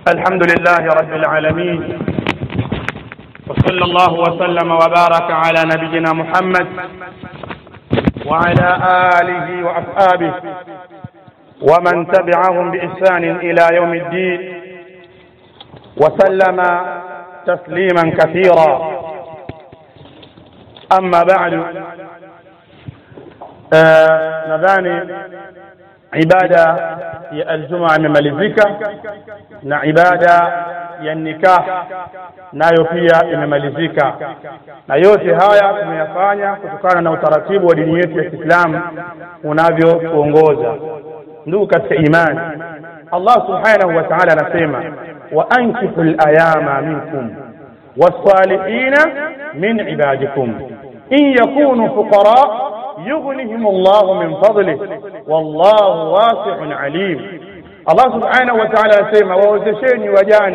الحمد لله رب العالمين وصلى الله وسلم وبارك على نبينا محمد وعلى آله وأصحابه ومن تبعهم بإحسان إلى يوم الدين وسلم تسليما كثيرا أما بعد آه nadhani ibada ya aljumaa imemalizika na ibada ya nikah nayo pia imemalizika na yote haya tumeyafanya kutokana na utaratibu wa dini yetu ya Kiislamu unavyotuongoza ndugu katika imani Allah subhanahu wa ta'ala anasema wa ankihu layama minkum wassalihina min ibadikum in yakunu fuqara يغنهم الله من فضله والله واسع عليم Allah subhanahu wa ta'ala anasema waozesheni wajane.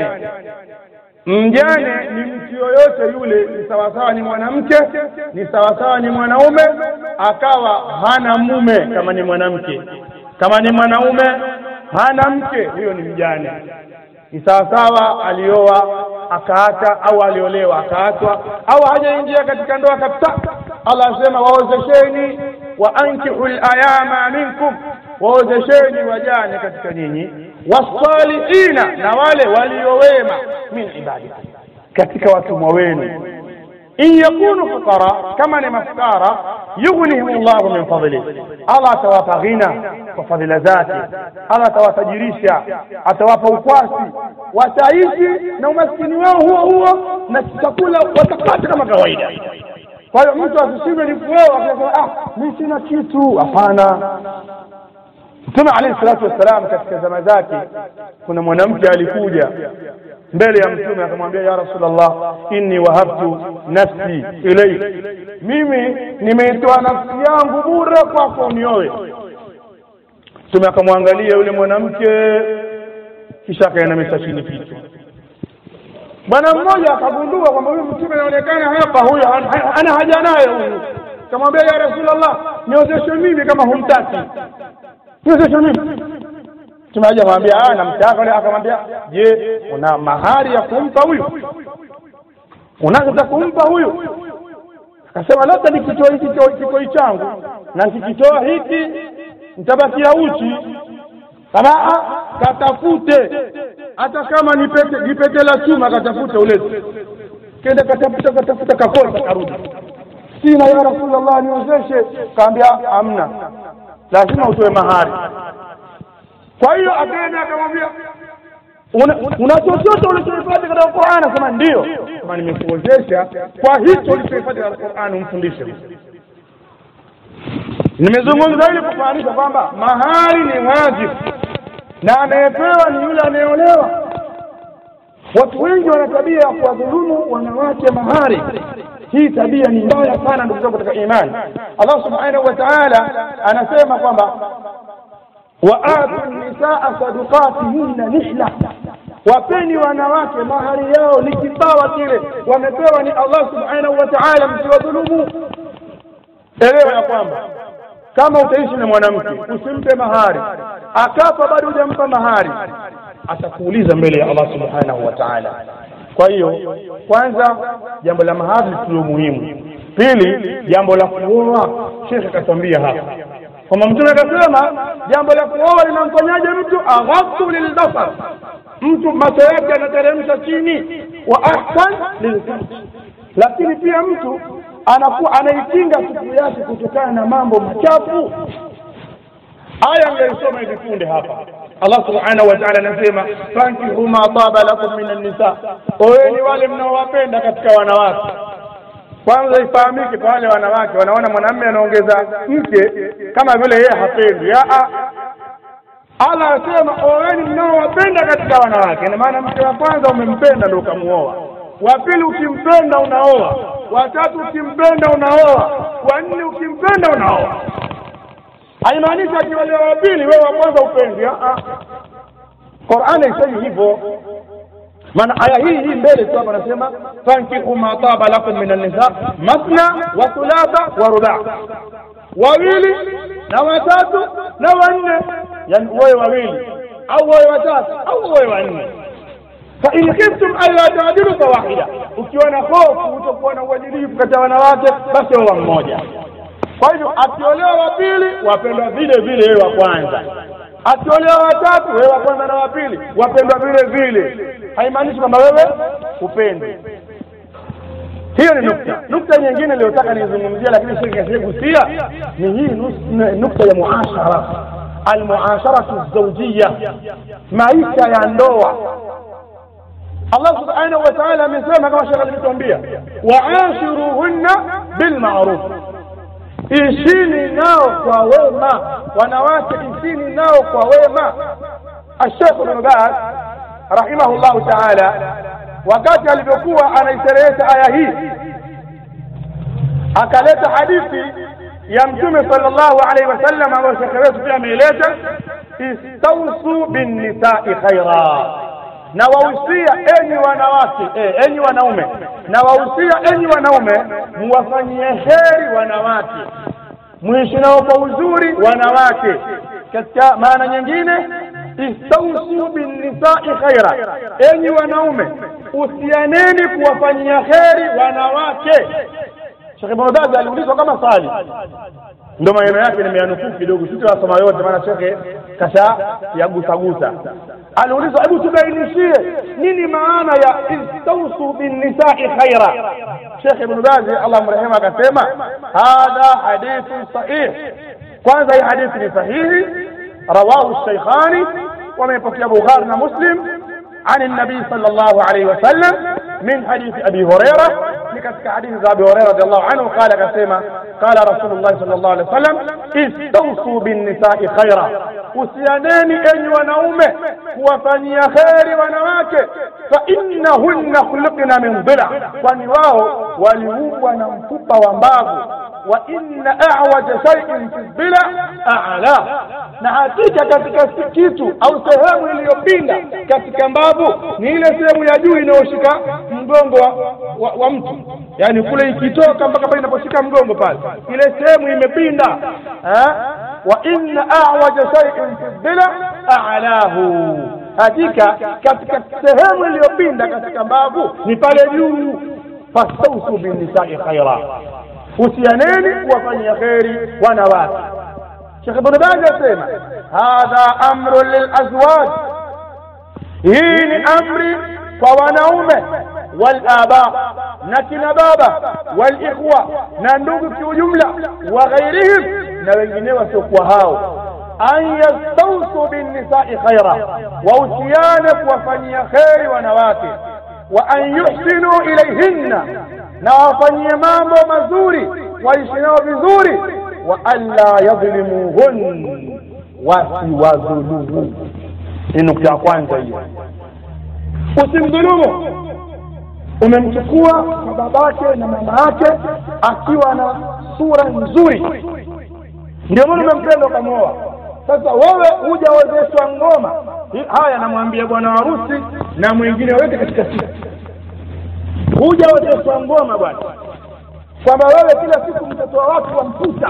Mjane ni mtu yoyote yule, ni sawasawa ni mwanamke, ni sawasawa ni mwanaume, akawa hana mume kama ni mwanamke, kama ni mwanaume hana mke, huyo ni mjane. Ni sawasawa alioa akaacha, au aliolewa akaachwa, au hajaingia katika ndoa kabisa. Allah asema waozesheni wa ankihu layama minkum, waozesheni wajane katika nyinyi, wasalihina, na wale waliowema, min ibadikum, katika watumwa wenu. In yakunu fuqara, kama ni mafukara, yughnihim llahu min fadlih, Allah atawapa ghina kwa fadhila zake, Allah atawatajirisha, atawapa ukwasi, wataishi na umaskini wao huo huo, na chakula watapata kama kawaida. Kwa hiyo mtu asishindwe ni kuoa akasema ah, mimi sina kitu. Hapana. Mtume alayhi salatu wassalam katika zama zake, kuna mwanamke alikuja mbele ya Mtume akamwambia, ya Rasulullah, inni wahabtu nafsi ilaik, mimi nimeitoa nafsi yangu bure kwako unioe. Mtume akamwangalia yule mwanamke, kisha akainamisha chini kichwa bwana mmoja akagundua kwamba huyu mtume anaonekana hapa, huyu ana haja naye huyu. Kamwambia, ya Rasulullah, niozeshe mimi kama humtaki, niozeshe mimi. Mtume aja mwambia, ah, namtaka. Akamwambia, je, una mahari ya kumpa huyu? Unazo za kumpa huyu? Akasema, labda nikitoa hiki kikoi changu na nikikitoa hiki nitabakia uchi. Kama katafute hata kama ni pete ni pete la chuma, katafute ulete. Kenda katafuta katafuta, kakosa, karudi, sina ya Rasulullah, niozeshe. Kaambia amna, lazima utoe mahari. Kwa hiyo akaenda akamwambia, una chochote ulichohifadhi katika Qur'an? Akasema ndio. Kama nimekuozesha kwa hicho ulichohifadhi katika Qur'an, umfundishe. Nimezungumza ili kufahamisha kwamba mahari ni wajibu na anayepewa ni yule anayeolewa. Watu wengi wana tabia ya kuwadhulumu wanawake mahari. Hii tabia ni mbaya sana, ndugu zangu katika imani. Allah subhanahu wa ta'ala anasema kwamba wa atu nisaa sadukatihinna nihla, wapeni wanawake mahari yao ni kipawa kile wamepewa ni Allah subhanahu wa ta'ala, msiwadhulumu. Elewa ya kwamba kama utaishi na mwanamke usimpe mahari, akafa bado hujampa mahari, atakuuliza mbele ya Allah subhanahu wa ta'ala. Kwa hiyo kwanza, jambo la mahari tulio muhimu. Pili, jambo la kuoa, shekhe akatwambia hapa kwamba Mtume akasema jambo la kuoa linamfanyaje mtu aghaddu lilbasar, mtu macho yake anateremsha chini, wa ahsan lilfarj, lakini pia mtu anakuwa anaikinga siku yake kutokana na mambo machafu. Aya ngeisoma hivi punde hapa, Allah subhanahu wa ta'ala anasema fankihu ma taba lakum min an-nisa, oeni wale mnaowapenda katika wanawake. Kwanza ifahamike kwa wale wanawake wanaona mwanamume anaongeza mke kama vile yeye hapendi. Allah anasema oeni mnaowapenda katika wanawake, ina maana mke wa kwanza umempenda ndio ukamuoa, wa pili ukimpenda unaoa watatu ukimpenda unaoa, wa nne ukimpenda unaoa. Haimaanishi akiwalewa wa pili wewe wa kwanza upendi. Qur'ani haisemi hivyo, maana aya hii hii mbele tu hapa anasema fankihu ma taba lakum min an-nisa masna wa thulatha wa ruba, wawili na watatu na wanne, yani wewe wawili au wewe watatu au wewe wanne fain khiftum alla taadilu fawahida ukiwa na hofu utakuwa na uadilifu kati ya wanawake basi oa mmoja kwa hivyo akiolewa wa pili wapendwa vile vile wewe wa kwanza akiolewa watatu wewe wa kwanza na wa pili wapendwa vile vile haimaanishi kwamba wewe upendi hiyo ni nukta nukta nyingine iliyotaka nizungumzia lakini sikugusia ni hii nus- nukta ya muashara almuasharatu zaujiya maisha ya ndoa Allah subhanahu wa ta'ala amesema kama shekhe alivyotuambia waashiruhunna bilmaruf ishini nao kwa wema wanawake ishini nao kwa wema ashekh ibn baz rahimahullahu taala wakati alivyokuwa anaisherehesha aya hii akaleta hadithi ya mtume sallallahu alaihi wasallam ambayo shekhe wetu pia ameileta istausu binnisai khaira na wahusia enyi wanawake eh, enyi wanaume na wahusia enyi wanaume muwafanyie heri wanawake mwishi nao kwa uzuri wanawake katika maana nyingine istausu binnisai khaira enyi wanaume usianeni kuwafanyia heri wanawake Sheikh Ibn Baz aliulizwa kama swali ndio maneno yake nimeyanukuu kidogo sitawasoma yote maana shekhe kasha yagusagusa aliulizwa hebu tubainishie nini maana ya istausu binnisai khaira shekhe ibn bazi allah mrehemu akasema hadha hadithun sahih kwanza hii hadithi ni sahihi rawahu sheikhani wamepokea bukhari na muslim عن النبي صلى الله عليه وسلم من حديث أبي هريرة لكتك حديث أبي هريرة رضي الله عنه قال كسيما قال رسول الله صلى الله عليه وسلم استوصوا بالنساء خيرا usianeni enyi wanaume kuwafanyia kheri wanawake fainnahunna khuliqna min dhila kwani wao waliumbwa na mfupa wa mbavu wa inna awaja shaiin fi dhila ala na hakika katika kitu au sehemu iliyopinda katika mbavu ni ile sehemu ya juu inayoshika mgongo wa, wa, wa mtu yaani kule ikitoka mpaka pale inaposhika mgongo pale ile sehemu imepinda eh? wa inna awaja shaiin fi dhila alahu hakika katika sehemu iliyopinda katika mbavu ni pale juu fastausu binnisai khaira husianeni kuwafanyia kheri wanawake shekh ibn baz asema hadha amru lilazwaj hii ni amri kwa wanaume walaba na kina baba walikhwa na ndugu kiujumla wa ghairihim na wengine wasiokuwa hao an yastausu binnisai khaira wahusiane kuwafanyia kheri wanawake wa an yuhsinu ilaihinna na wafanyie mambo mazuri waishi nao vizuri wa alla yadhlimuhun wasiwadhulumu ni nukta ya kwanza hiyo usimdhulumu umemchukua kwa babake na mama yake akiwa na sura nzuri ndio maana umempenda ukamwoa sasa wewe hujawezeshwa ngoma haya anamwambia bwana harusi na mwingine weke katika siku hujawezeshwa ngoma bwana kwamba wewe kila siku mtoto wa watu wamputa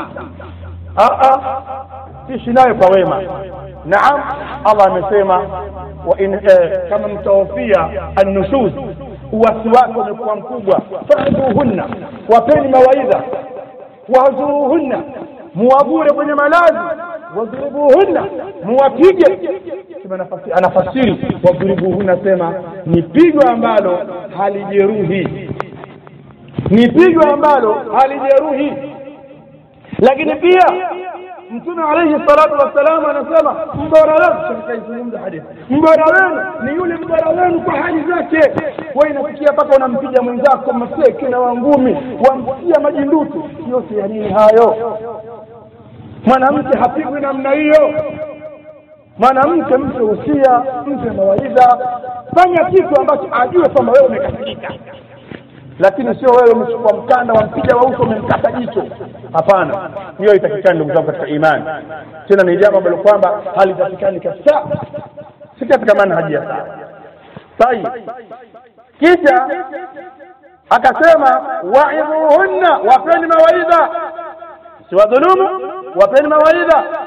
ishi nayo kwa wema naam allah amesema wa in eh, kama mtahofia annushuz uwasi wake umekuwa mkubwa fahduhunna wapeni mawaidha wahzuruhunna muwagure kwenye malazi wadhuribuhunna muwapige anafasiri wadhuribuhunna sema ni pigo ambalo halijeruhi ni pigo ambalo halijeruhi lakini pia mtume alaihi salatu wassalam anasema mbora wenu kaizungumza hadithi mbora wenu ni yule mbora wenu kwa hali zake we inafikia mpaka unampiga mwenzako maseke na wangumi wamtia majindutu yote ya nini hayo mwanamke hapigwi namna hiyo mwanamke mpe usia mpe mawaidha fanya kitu ambacho ajue kwamba wewe umekasirika lakini sio wewe umechukua mkanda wampiga wa uso umemkata jicho hapana hiyo haitakikani ndugu zangu katika imani tena ni jambo ambalo kwamba halitakikani kabisa si katika manhaji ya sawa tayib kisha akasema waidhuhunna wapeni mawaidha siwadhulumu wapeni mawaidha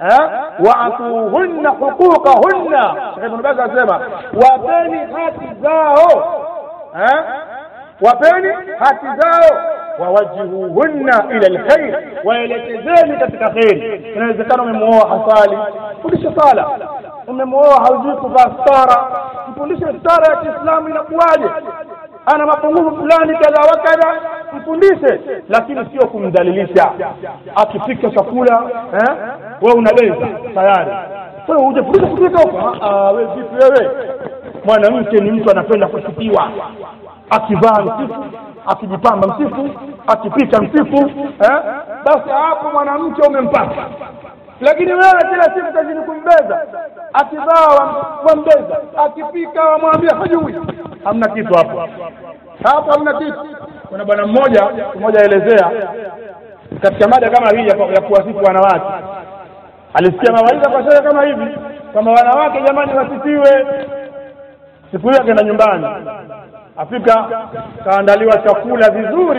eh, waatuhunna huquqahunna Sheikh Ibn Baz anasema wapeni haki zao eh, wapeni haki zao wawajihuhunna ila lkhair waelekezeni katika kheri inawezekana umemuoa hasali fundishe sala umemuoa haujui kuvaa stara mfundishe stara ya kiislamu inakuwaje ana mapungufu fulani kadha wa kadha mfundishe lakini sio kumdhalilisha akipika chakula eh, we unabeza tayari wewe hujafundisha kupika huko wewe vipi wewe mwanamke ni mtu anapenda kusifiwa akivaa msifu akijipamba msifu akipika msifu eh? basi hapo mwanamke umempata lakini wewe kila siku kazini kumbeza akivaa wambeza akipika wamwambia hajui hamna kitu hapo hapo hamna kitu kuna bwana mmoja mmoja aelezea katika mada kama hii ya, ya kuwasifu wanawake alisikia mawaidha kwa shehe kama hivi kwamba wanawake jamani wasifiwe siku hiyo akaenda nyumbani afika kaandaliwa chakula vizuri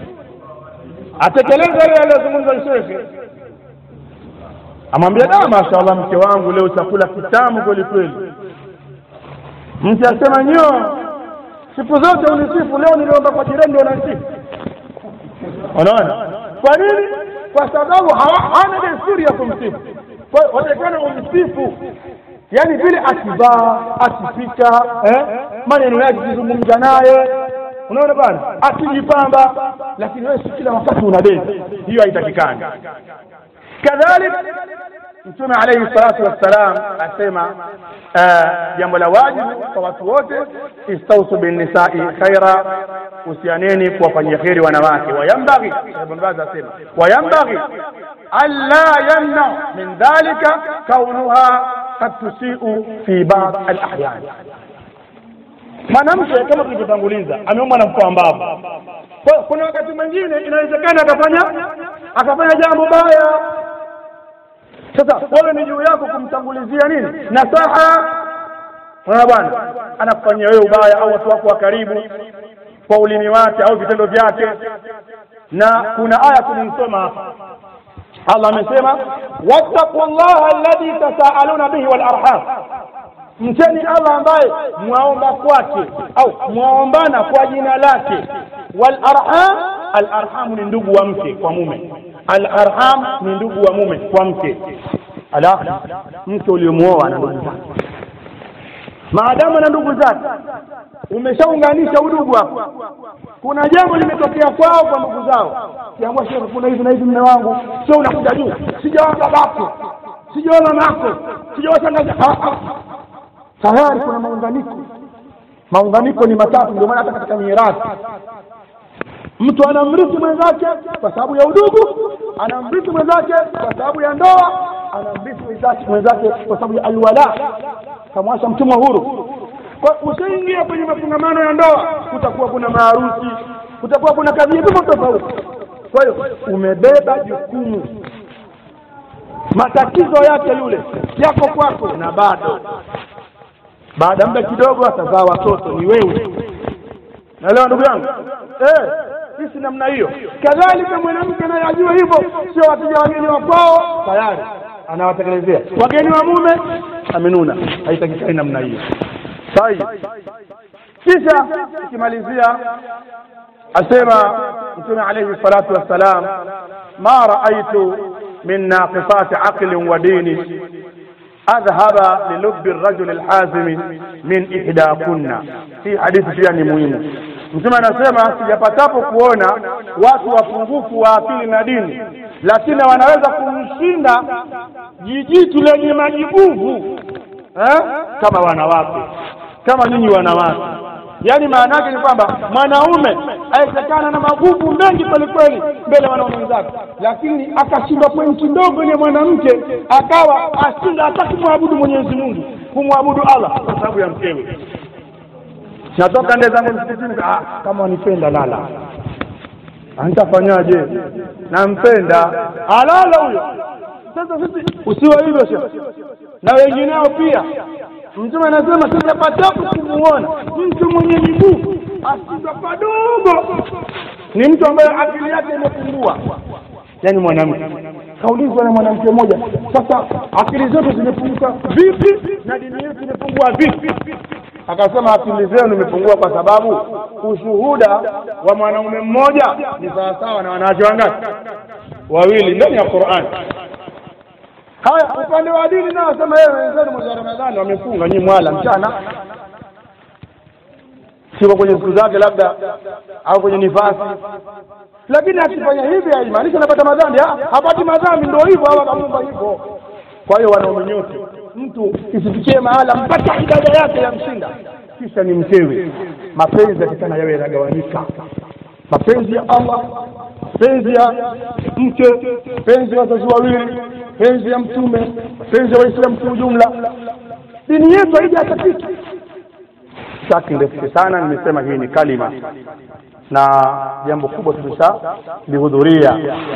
atekeleza yale aliyozungumza shekhe amwambia da mashaallah mke wangu leo chakula kitamu kweli kweli mke asema nyo siku zote unisifu leo niliomba kwa jirani ndio unasifu unaona kwa nini kwa sababu hana desturi ya kumsifu watakana umsifu yaani vile akivaa akipika eh, maneno yake kizungumza naye unaona bana akijipamba lakini wewe si kila wakati unabeza hiyo haitakikani kadhalik mtume alayhi salatu wassalam asema jambo la wajibu kwa watu wote istausu binnisai khaira husianeni kuwafanyia kheri wanawake wayambaghi ibn baz asema wayambaghi alla yamna min dhalika kaunuha kad tusiu fi bad alahyan mwanamke kama tulivyotanguliza ameumbwa na mkoa mbavu kuna wakati mwingine inawezekana akafanya akafanya jambo baya sasa wewe ni juu yako kumtangulizia nini nasaha unaona bwana anakufanyia wewe ubaya au watu wako wa karibu kwa ulimi wake au vitendo vyake na kuna aya tulimsoma hapa Allah amesema wattaqullaha alladhi tasaaluna bihi wal arham mcheni Allah ambaye mwaomba kwake au mwaombana kwa jina lake wal arham al arham ni ndugu wa mke kwa mume al arham ni ndugu wa mume kwa mke ala mke uliomuoa na ndugu zake maadamu na ndugu zake umeshaunganisha udugu hapo kuna jambo limetokea kwao kwa ndugu zao kiambia shehe kuna hivi na hivi mme wangu sio unakuja juu sijaona babako sijaona mako sijaona shangazi tayari kuna maunganiko maunganiko ni matatu ndio maana hata katika mirathi mtu anamrithi mwenzake kwa sababu ya udugu anamrithi mwenzake kwa sababu ya ndoa anamrithi mwenzake kwa sababu ya alwala kamwasha mtumwa huru ushaingia kwenye mafungamano ya ndoa kutakuwa kuna maharusi kutakuwa kuna kadhia tofauti tofauti kwa hiyo umebeba jukumu matatizo yake yule yako kwako na bado baada muda kidogo atazaa watoto ni wewe naelewa ndugu yangu eh sisi namna hiyo kadhalika mwanamke naye ajue hivyo sio wateja wageni wa kwao tayari anawatekelezea wageni wa mume amenuna haitakikani namna hiyo sahihi kisha ikimalizia asema mtume alayhi salatu wassalam ma raaitu min naqisati aqlin wa dini adhhaba lilubi rajul alhazimi min ihdakunna hii hadithi pia ni muhimu mtume anasema sijapatapo kuona watu wapungufu wa akili na dini lakini wanaweza kumshinda jijitu lenye majibuvu eh? kama wanawake kama nyinyi wanawake yaani maana yake ni kwamba mwanaume awezekana na maguvu mengi kwelikweli mbele ya wanaume wenzake lakini akashindwa pointi ndogo ile mwanamke akawa ashinda hata kumwabudu mwenyezi mungu kumwabudu allah kwa sababu ya mkewe natoka nde zangu msikitini ah, kama wanipenda lala nitafanyaje nampenda alala huyo sasa sisi usiwe hivyo shekh na wengineo pia mtume anasema sijapatapo kumuona mtu mwenye miguu ashindwa padogo ni mtu ambaye akili yake imepungua yaani mwanamke kaulizwa na mwanamke mmoja sasa akili zetu zimefunguka vipi na dini yetu imefungua vipi akasema akili zenu imepungua kwa sababu ushuhuda wa mwanaume mmoja ni sawasawa na wanawake wangapi wawili ndani ya Qur'an haya upande wa dini nao sema yeye wenzenu mwezi wa Ramadhani wamefunga nyinyi mwala mchana siko kwenye siku zake labda au kwenye nifasi lakini akifanya hivi haimaanishi anapata madhambi Ah, hapati madhambi ndio hivyo au akamunga hivyo kwa hiyo wanaume nyote mtu isifikie mahala mpaka ibada yake ya mshinda kisha ni mkewe mapenzi yakitana yawe yanagawanyika mapenzi ya Allah penzi ya mke penzi ya wazazi wawili penzi ya mtume penzi ya waislamu kwa ujumla dini yetu haijaacha kitu sitaki ndefuke sana nimesema hii ni kalima na jambo kubwa tumesha lihudhuria